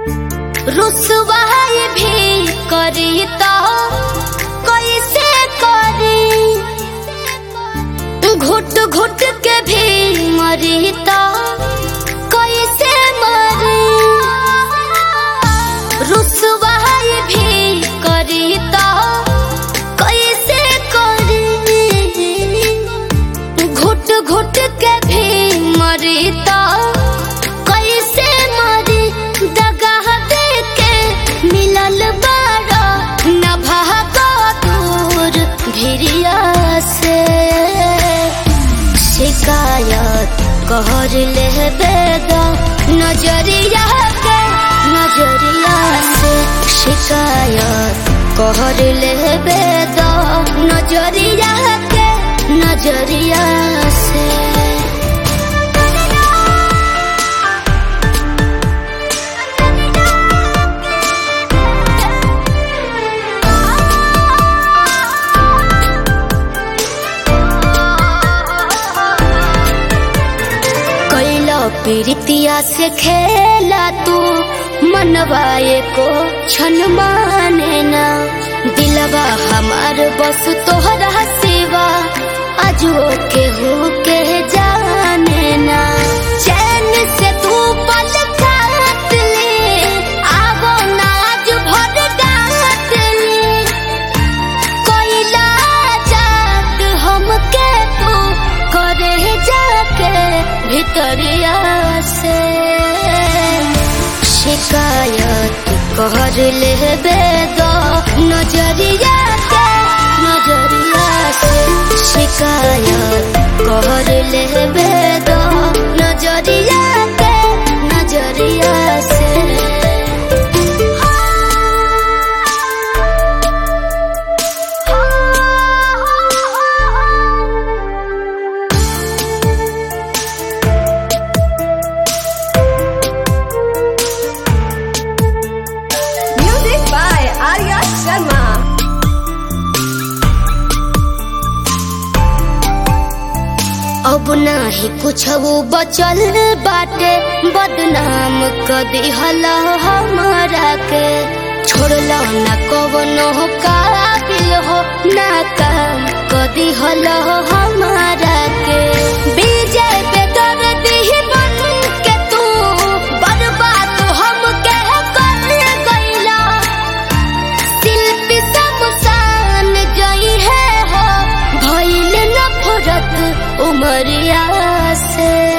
रुसवाई भी करी तो कैसे करी घुट घुट के भी मरी तो कैसे मरी रुसवाई भी करी तो कैसे करी घुट घुट के भी मरी तो कैसे मरी दगाह दे के मिलल बारा न भागो दूर भिरिया से शिकायत कहर ले बेदा नजरिया के नजरिया से शिकायत कहर ले बेदा नजरिया के नजरिया से कैला पीरितिया से खेला तू मनवाए को छन माने ना दिलवा हमार बस तोहरा सेवा अजो के हो के जाने ना चैन से तू पल काट ले आवो ना आज भर डांट ले कोइला जात हमके तू करे जाके भितरिया से शिकायत कर ले बेदो नजरिया के नजरिया से शिकायत कर ले बेदो नजरिया के नजरिया से Music by Arya Sharma. अब नाही कुछ वो बचल बाटे बदनाम क दिहला हमारा के छोड़ला न कवनो काबिल हो ना काम क दिहला हमारा के विजय पे दर्द ही बन के तू बर्बाद हम के कर गईला शिल्पी शमशान जई है हो भइल नफरत उमरिया से